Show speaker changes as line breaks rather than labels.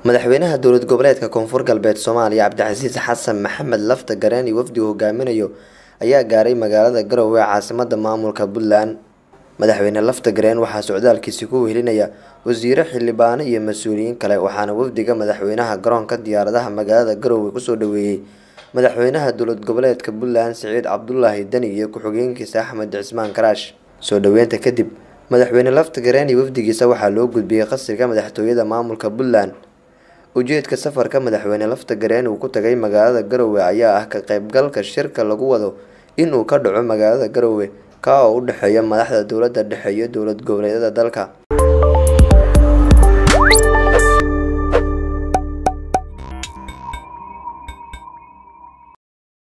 madaxweynaha dowlad goboleedka koonfur galbeed soomaaliya cabdicasiis xasan maxamed lafta gareeni wafdigu hogaaminayo ayaa gaaray magaalada garowe ee caasimada maamulka puntland madaxweyne lafta gareen waxaa socdaalkiisi ku wehelinaya wasiiro xildhibaano iyo mas-uuliyiin kale waxaana wafdiga madaxweynaha garoonka diyaaradaha magaalada garowe kusoo dhaweeyey madaxweynaha dowlad goboleedka puntland siciid cabdulaahi deni iyo ku-xigeenkiisa axmed cismaan karaash soo dhaweynta kadib madaxweyne lafta gareeni wafdigiisa waxaa loo gudbiyey qasriga madaxtooyada maamulka puntland ujeedka safarka madaxweyne lafta gareen uu ku tagay magaalada garowe ayaa ah ka qeybgalka shirka lagu wado inuu ka dhaco magaalada garowe ka oo u dhexeeya madaxda dowlada dhexe iyo dowlad goboleedyada dalka